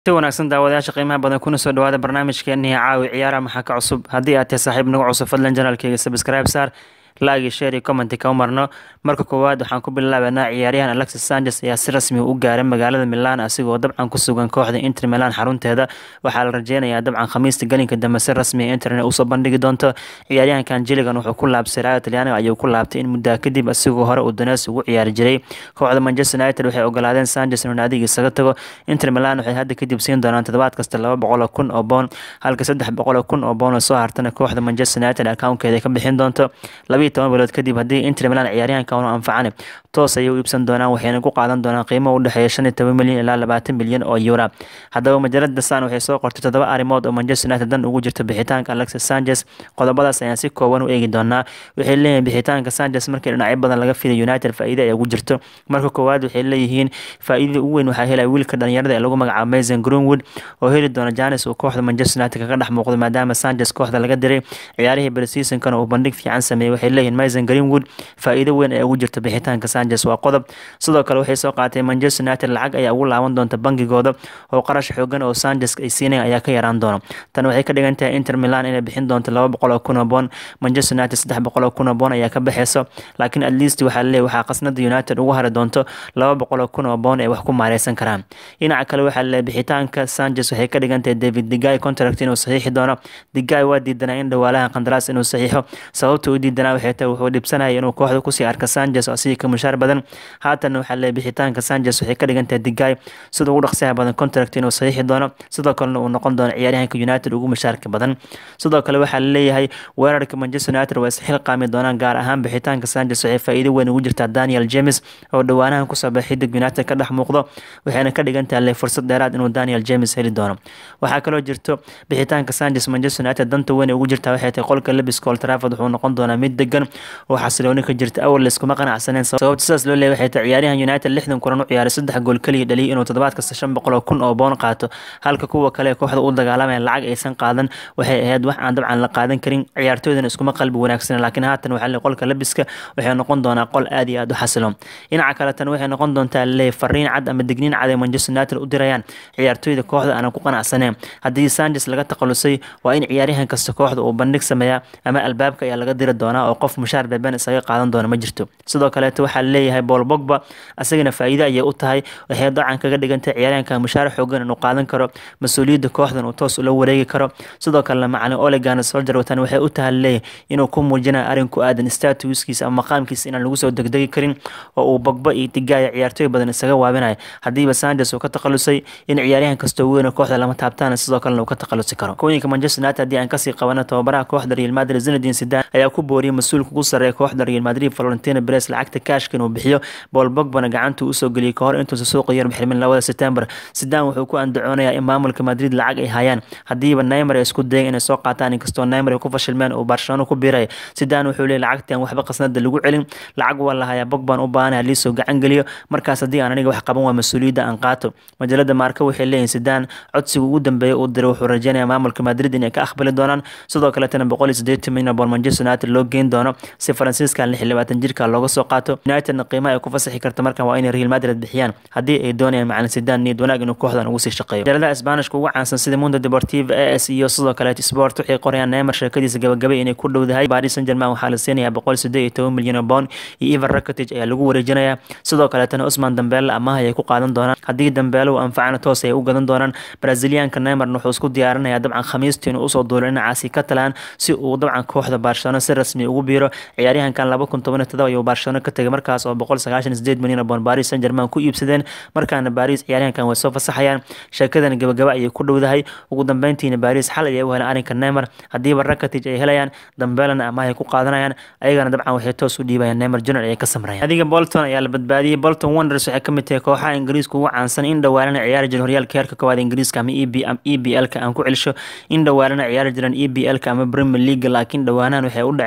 si wanaagsan daawadayaasha qiimaha badan kuna soo dhawaada barnaamijkeennii caawi ciyaaraha maxaa ka cusub haddii aad tahay saaxiib nagu cusub fadlan janaalkeyga subscribe saar laagi share iyo commenti kama marno marka koowaad waxaan ku bilaabanaa ciyaaryahan alexis sanchez ayaa si rasmi u gaaray magaalada milan asigoo dabcan ku sugan kooxda inter milan xarunteeda waxaa la rajeynayaa dabcan khamiista galinka dambe si rasmi internet usoo bandhigi doonto ciyaaryahankan jiligan wuxuu ku laabsay raaya talyaaniga ayuu ku laabtay in muddaa kadib asigoo hore uu danees ugu ciyaari jiray kooxda manchester united waxay ogolaadeen sanchez inuu naadiga isaga tago inter milan waxay hadda kadib siin doonaan toddobaad kasta laba boqol kun oo boon halka saddex boqol kun oo boon oo soo hartana kooxda manchester united accountkeeda ka bixin doonto labiiyo toban bilood kadib haddii inter milan ciyaaryahanka unu anfacane toos ayay u iibsan doonaan waxayna ku qaadan doonaan qiimo u dhexeeya shan iyo toban milyan ilaa labaatan milyan oo euro haddaba majalada san waxay soo qortay toddoba arrimood oo manchester united dan ugu jirta bixitaanka alexis sanchez qodobadaas ayaan si kooban u eegi doonaa waxay leeyihiin bixitaanka sanchez markii dhinacyo badan laga fiday united faa'iida ay ugu jirto marka koowaad waxay leeyihiin faa'iidada ugu weyn waxaa helaya wiilka dhalinyarada ee lagu magacaabo mason greenwood oo heli doona janis uu kooxda manchester united kaga dhex muuqdo maadaama sanchez kooxda laga diray ciyaarihii preseasonkana uu bandhig fiican sameeyey waxay leeyihiin mason greenwood faa'iido weyn ee ugu jirta bixitaanka sanchez waa qodob sidoo kale waxay soo qaatay manchester united lacag ayaa ugu laaban doonta bangigooda oo qarash xoogan oo sanchez ay siinayaan ayaa ka yaraan doona tan waxay ka dhigan tahay inter milan inay bixin doonto laba boqol oo kun oo boon manchester united saddex boqol oo kun oo boon ayaa ka baxeyso laakiin at least waxaa leeyahy waxaa qasnada united ugu hari doonto laba boqol oo kun oo boon ay wax ku maareysan karaan dhinaca kale waxaa leeyahy bixitaanka sanchez waxay ka dhigan tahay david digay contract inuu saxiixi doono digay waa diidanaa in dhawaalaha qandaraas inuu saxiixo sababta u diidanaa waxay tahay wuxuu dhibsanaya inuu kooxda kusii arka sanchez oo asigii ka mushaar badan haatan waxaa leeyahy bixitaanka sanchez waxay ka dhigan tahay digay sida ugu dhaqsiyaha badan contract inuu saxiixi doono sidoo kalena uu noqon doono ciyaaryahanka united ugu mushaarka badan sidoo kale waxaa laleeyahay weerarka manchester united waa isxil qaami doonaan gaar ahaan bixitaanka sanchez waxay faa'iido weyn ugu jirtaa daniel james oo dhowaanahan kusoo baxay xidig united ka dhex muuqdo waxayna ka dhigan tahay le fursad dheeraad inuu daniel james heli doono waxaa kaloo jirto bixitaanka sanchez manchester united danta weyn ugu jirtaa waxay tahay qolka lebiska old trafford wuxuu noqon doonaa mid degan oo xasilooni ka jirta awal layskuma qanacsaneen sababta sidaas loo leeyahay waxay tahay ciyaaryahan united lixdan kulan u ciyaaray saddex gool keliya dhaliyay inuu toddobaad kasta shan boqol oo kun oo boon qaato halka kuwa kale ee kooxda u dagaalamaya lacag aysan qaadan waxay ahayd wax aan dabcan la qaadan karin ciyaartooydana iskuma qalbi wanaagsan laakiin haatan waxaa leeyahay qolka lebiska waxay noqon doonaa qol aad iyo aad u xasiloon dhinaca kale tan waxay noqon doontaa leeyahay fariin cad ama digniin cad ee manchester united u dirayaan ciyaartooyda kooxda aanan ku qanacsaneen haddii sanchez laga takhalusay waa in ciyaaryahan kasta kooxda uu bandhig sameeyaa ama albaabka ayaa laga diri doonaa oo qof mushaar beeben isaga qaadan doona ma jirto sidoo kaleeto waxaa leeyahay paul bogba asagana faa'iido ayay u tahay waxay dacan kaga dhigantay ciyaaryahanka mushaar xoogan inuu qaadan karo mas-uuliyadda kooxdan uu toos ula wareegi karo sidoo kalena macalin olegan soldier watan waxay u tahay leeyahay inuu ku muujinayo arrin ku aadan statuskiisa ama maqaamkiisa inaan lagu soo degdegi karin oo uu bogba iyo digaaya ciyaartooy badan isaga waabinayo haddiiba sanchez uu ka takhalusay in ciyaaryahan kastoo weyn kooxda lama taabtaan sidoo kalena uu ka takhalusi karo kooyinka manchester united haddii aan kasii qabano tababaraha kooxda real madrid zinedine zidane ayaa ku booriyay mas-uulka ugu sarreeya kooxda real madrid valentino perez lacagta kaashka inuu bixiyo paul bogbana gacantuu usoo geliyay kahor intuusa suuqa yar bixirmin labada september zidane wuxuu ku andacoonayaa in maamulka madrid lacag ay hayaan haddiiba neymar ay isku dayeen inay soo qaataan inkastoo neymar ay ku fashilmeen uu barcelona ku biiraya zidane wuxuu leeyay lacagtii aan waxba qasnada lagu celin lacag waa lahayaa bogban u baahanaya liisoo gacan geliyo markaas haddii aan aniga wax qaban waa mas-uuliyadda aan qaato majalada maarka waxay leeyihin zidane codsiga ugu dambeeya uu diray wuxuu rajeynayaa maamulka madrid inay ka aqbali doonaan sidoo kaletana boqol iyo siddeetan milyan bool manchester united loo geyn doono si faransiiskan lix iyo labaatan jirka looga soo qaato unitedna qiimaha ay ku fasaxi karta markan waa inay real madrid bixiyaan haddii ay doonayaan macalin sidaan niyad wanaag inuu kooxdan ugu sii shaqeeyo jaladaha isbaanishka ugu caansan sida mundo deportiva a s iyo sidoo kaleet sport waxay qorayaan neymar sheekadiisa gabagabay inay ku dhowdahay paris saint germain waxaa la siinayaa boqol siddeed iyo toban milyan oo boon iyo evan rakitic ayaa lagu wareejinayaa sidoo kaleetana usman dambeele amaah ayay ku qaadan doonaan haddii dambeele uu anfacana toos ay u gadan doonaan braziliyaanka neymarna wuxuu isku diyaarinayaa dabcan khamiistii inuu usoo duulo dhinacaasi catalan si uu dabcan kooxda barcelona si rasmi ugu biiro ciyaaryahankan laba kun toban iyo todoba ayuu barcelona ka tegay markaas oo boqol sagaashan sideed milyan oo boon paris saint germain ku iibsadeen markaana paris ciyaaryahankan way soo fasaxayaan sheekadan gabagaba ayay ku dhowdahay ugu dambeyntiina paris xal ayay u heleen arrinka neymar haddiiba rakatic ay helayaan dambeelana amahay ku qaadanayaan ayagana dabcan waxay toos u dhiibayaan neymar junior ayay ka samrayaan adiga bolton ayaa la badbaadiyey bolton wonders waxay ka mid tahay kooxaha ingiriiska ugu caansan in dhawaalana ciyaari jiran horyaalka heerka koowaad ingiriiska ama e b l ka aan ku celsho in dhawaalana ciyaari jiran e b l ka ama premier league laakiin dhawaanahan waxay u dhaceen sagxadda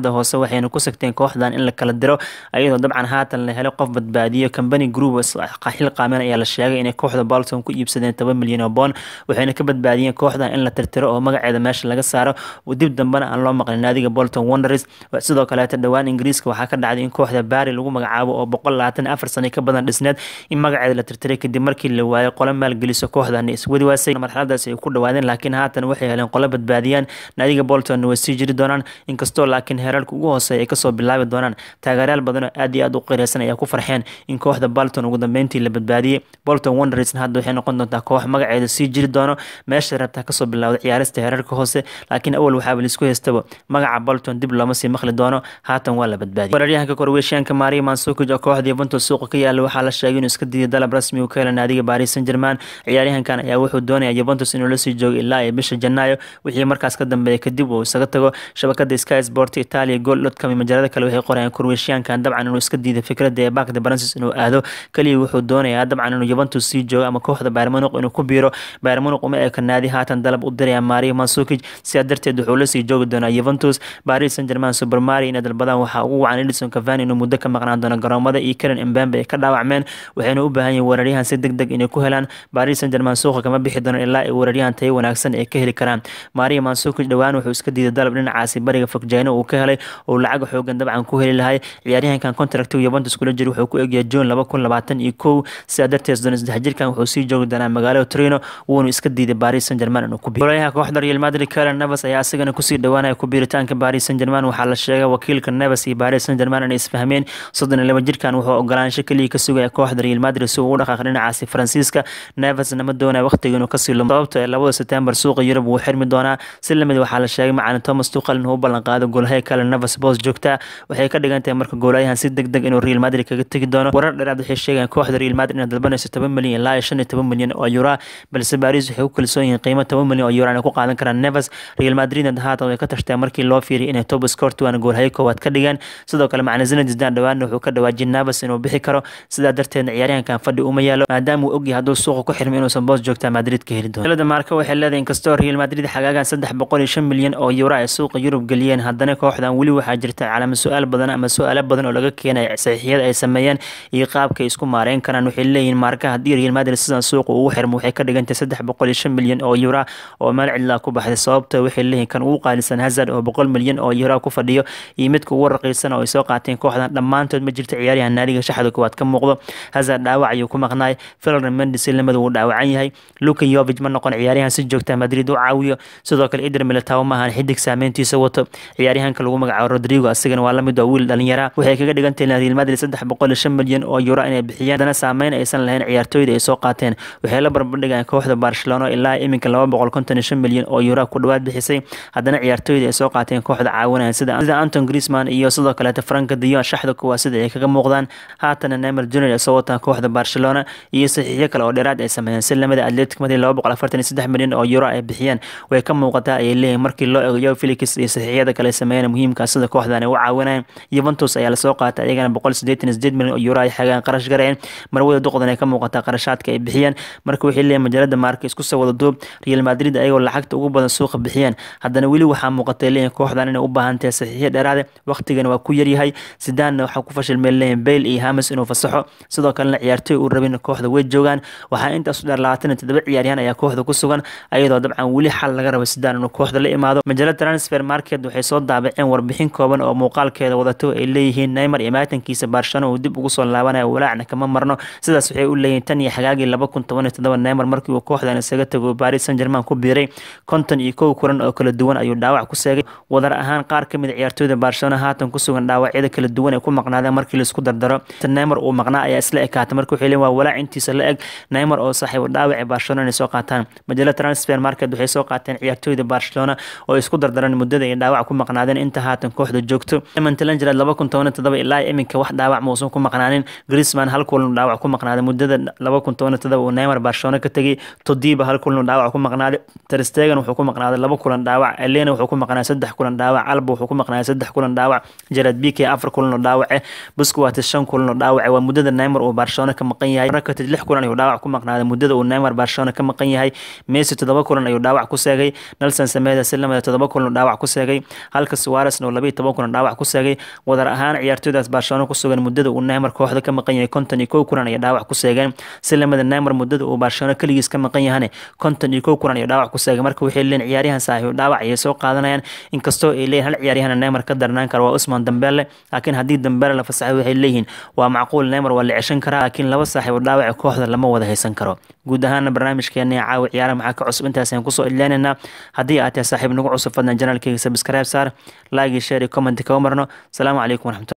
safaaradda hoose waxayna ku sagteen kooxdan in la kala diro ayadoo dabcan haatan la helay qof badbaadiyo company group xil qaamen ayaa la sheegay inay kooxda bolton ku iibsadeen toban milyan oo boon waxayna ka badbaadiyeen kooxdan in la tirtiro oo magaceeda meesha laga saaro dib dambena aan loo maqlin naadiga bolton wonders sidoo kaleeta dhowaan ingiriiska waxaa ka dhacday in kooxda baari lagu magacaabo oo boqol labaatan afar sano ka badan dhisneed in magaceeda la tirtiray kadib markii la waayay qolo maalgeliso kooxdan iswadi waasay marxaladaas ay ku dhawaadeen laakiin haatan waxay heleen qolo badbaadiyaan naadiga bolton way sii jiri doonaan inkastoo laakiin heerarka ugu hooseeya ay kasoo bilaabi doonaan taageerayaal badan oo aad iyo aad u qireysan ayaa ku farxeen in kooxda bolton ugu dambeyntii la badbaadiyey bolton wonders hadda waxay noqon doontaa koox magaceeda sii jiri doono meesha rabtaa kasoo bilowda ciyaarista heerarka hoose laakiin awal waxaaba laisku haystaba magaca bolton dib looma sii maqli doono haatan waa la badbaadiyay weeraryahanka korweeshiyaanka maria mansukic oo kooxda yuventus suuqa ka yaala waxaa la sheegay inuu iska diiday dalab rasmi uu ka hela naadiga paris saint germain ciyaaryahankan ayaa wuxuu doonaya yuventus inuu lasii joogo ilaa iyo bisha janaayo wixii markaas ka dambeeya kadib uu isaga tago shabakada sky sport italia gool dotcom majalada kale waxay qorayaan korweeshiyaankan dabcan inuu iska diiday fikradda ee bakda francis inuu aado kaliya wuxuu doonayaa dabcan inuu yuventus sii joogo ama kooxda bayermunuq inuu ku biiro bayermunuq uma eka naadi haatan dalab u diraya maria mansukic sidaa darteed wuxuu lasii joogi doonaa yuventus paris saint germain super mari inay dalbadaan waxaa ugu wacan edison cavani inuu muddo ka maqnaan doono garoomada iyo karen embembe ay ka dhaawacmeen waxayna u baahan yihin weeraryahan si deg deg inay ku helaan paris saint germain suuqa kama bixi doonaan ilaa ay weeraryahan tayo wanaagsan ay ka heli karaan maria mansukic dhowaan wuxuu iska diiday dalab dhinacaasi bariga fogjayno uu ka helay oo lacag xoogan dabcan ku heli lahay ciyaaryahankan contract yuventus kula jira wuxuu ku egyahay june laba kun labaatan iyo kow sidaa darteed soddon saddex jirkan wuxuu sii joogi doonaa magaalada trino wuuna iska diiday paris saint germain inuu ku biiro golayaha kooxda real madrid karen nevas ayaa asigana kusii dhowaanaya ku biiritaanka paris saint germain waxaa la sheegay wakiilka nevas iyo paris saint germain inay isfahmeen soddon iyo laba jirkan wuxuu ogolaansho keliya ka sugaya kooxda real madrid si uu u dhaqaaq dhinacaasi faransiiska nevasna ma doonaya waqtiga inuu kasii lumo sababto ee labada september suuqa yurub wuu xirmi doonaa si lamid waxaa la sheegay macalin thomas tuqal inuu u ballan qaado goolhaya kale nevas boos joogta waxay ka dhigan tahay marka goolayahan si deg deg inuu real madrid kaga tegi doono warar dheeraad waxay sheegayaan kooxda real madrid inay dalbanayso toban milyan ilaa iyo shan iyo toban milyan oo euro balse paris waxay ku kalsoon yihiin qiimo toban milyan oo euro inay ku qaadan karaan nevas real madridna haatan way ka tashteen markii loo fiiriyay inay top scortuan goolhayo koowaad ka dhigeen sidoo kale macalin zinedine zidane dhawaanna wuxuu ka dhawaajiyay nevas inuu bixi karo sidaa darteedna ciyaaryahankan fadhi uma yaalo maadaama uu ogyahay hadduu suuqa ku xirmay inuusan boos joogtaa madrid ka heli doono dalada maarka waxay leedahay inkastoo real madrid xagaagan saddex boqol iyo shan milyan oo euro ay suuqa yurub geliyeen haddana kooxdan weli waxaa jirta calaama su-aal badan ama su-aalo badan oo laga keenaya saxiixiyada ay sameeyeen iyo qaabka ay isku maareyn karaan waxay leeyihiin maarka haddii real madrid sidan suuqa ugu xirmo waxay ka dhigantahay saddex boqol iyo shan milyan oo euro oo meel cidlaa ku baxday sababta waxay leeyihiin kan ugu qaalisan hazard oo boqol milyan oo euro ku fadhiyo iyo midka ugu raqiisan oo ay soo qaateen kooxdan dhammaantood ma jirta ciyaaryahan naadiga shaxda koowaad ka muuqdo hazard dhaawac ayuu ku maqnaay filran mendes lamada wuu dhaawacan yahay luka yovig ma noqon ciyaaryahan si joogta madrid u caawiyo sidoo kale ider militao maahan xidig saameyntiisa wato ciyaaryahanka lagu magacaabo rodrigo asigana waa lamid oo wiil dhalinyara waxay kaga dhigan tahay real madrid saddex boqol iyo shan milyan oo euro inay bixiyeen haddana saameyn aysan lahayn ciyaartooyda ay soo qaateen waxay la barbardhigaan kooxda barcelona ilaa iminka laba boqol konton iyo shan milyan oo euro ku dhawaad bixisay haddana ciyaartooyda ay soo qaateen kooxda caawinayan sida sida anton griezmann iyo sidoo kaleeta franka dion shaxda kuwaa sida ay kaga muuqdaan haatana neymar junior ay soo wataan kooxda barcelona iyo saxiixyo kale oo dheeraad ay sameeyeen si lamida atletic madrid laba boqol afartan iyo saddex milyan oo euro ay bixiyeen way ka muuqataa ayay leeyihin markii loo eego yo felix iyo saxiixyada kale sameeyeen muhiimka sida kooxdan ay u caawinayaan yuventus ayaa lasoo qaatay ayagana boqol sideetan iyo sideed milyan oo euro ay xagaan qarash gareen marwada duqdan ay ka muuqataa qarashaadka ay bixiyeen marka waxay leeyihin majaalada maarka isku soo wada duub real madrid ayagoo lacagta ugu badan suuqa bixiyeen haddana weli waxaa muuqatay leeyihin kooxdan inay u baahan tahay saxiixyo dheeraade waqtigana waa ku yaryahay sidaanna waxaa ku fashilmeen leeyihin bale iyo hamis inuu fasaxo sidoo kalena ciyaartooy uu rabin kooxda way joogaan waxaa intaas u dheer labaatan iyo toddoba ciyaaryahan ayaa kooxda ku sugan ayadoo dabcan weli xal laga rabo sidaan inuu kooxda la imaado majaalada transfer market waxay soo daabaceen warbixin kooban oo muuqaalkeeda wadato ay leeyihiin neymar iyo maatankiisa barcelona uu dib ugu soo laabanaya walaacna kama marno sidaas waxay u leeyihiin tan iyo xagaagii laba kun toban iyo toddoba neymar markii uu kooxdan isaga tago paris saint germain ku biiray konton iyo kow kulan oo kala duwan ayuu dhaawac ku seegay wadar ahaan qaar ka mid a ciyaartooyda barcelona haatan ku sugan dhaawacyada kala duwan ee ku maqnaadeen markii laisku dardaro neymar uu maqnaa ayaa isla ekaatay marka waxay leeyihin waa walaac intiisa la eg neymar oo saaxiib dhaawaci barcelona inay soo qaataan majaalada transfer market waxay soo qaateen ciyaartooyda barcelona oo isku dardaran muddada ay dhaawac ku maqnaadeen inta haatan kooxda joogto mantalangerad laba kun toban todoba ilaa iminka wax dhaawac muusan ku maqnaanin griezmann hal kulan dhaawac ku maqnaaday muddada laba kun toban todoba uu neymar barcelona ka tegay todiba hal kulan dhaawac ku maqnaaday terstegen wuxuu ku maqnaaday laba kulan dhaawac elena wuxuu ku maqnaaday saddex kulan dhaawac alba wuxuu ku maqnaaday saddex kulan dhaawac gerard bike afar kulan oo dhaawace busquets shan kulan oo dhaawace waa muddada neymar uu barcelona ka maqan yahay rakitic lix kulan ayuu dhaawac ku maqnaaday muddada uu neymar barcelona ka maqan yahay messi toddoba kulan ayuu dhaawac ku seegay nelson sameeda si lamida toddoba kulan oo dhaawac ku seegay halka suarez suarezna oo labayo toban kulan dhaawac ku seegay wadar ahaan ciyaartooydaas barcelona ku sugan muddada uu neymar kooxda ka maqan yahay konton iyo kow kulan ayay dhaawac ku seegeen si lamida neymar muddada uu barcelona keligiis ka maqan yahane konton iyo kow kulan ayay dhaawac ku seegay marka waxay leeyihin ciyaaryahan saaxiib dhaawac ayay soo qaadanayaan inkastoo ay leeyihin hal ciyaaryahan neymar ka darnaan kara waa usman dambele laakiin haddii dambele la fasaxay waxay leeyihiin waa macquul neymar waa la ceshan karaa laakiin laba saaxiib oo dhaawaca kooxda lama wada haysan karo guud ahaana barnaamijkeena caawi ciyaara maxaa ka cusub intaas ayaan kusoo ilaaneynaa haddii aad tahay saaxiib nagu cusub fadlan janaalkeyga sabscribe saar laagi share iyo comment kaga marno asalaamu calaykum waraxmatulah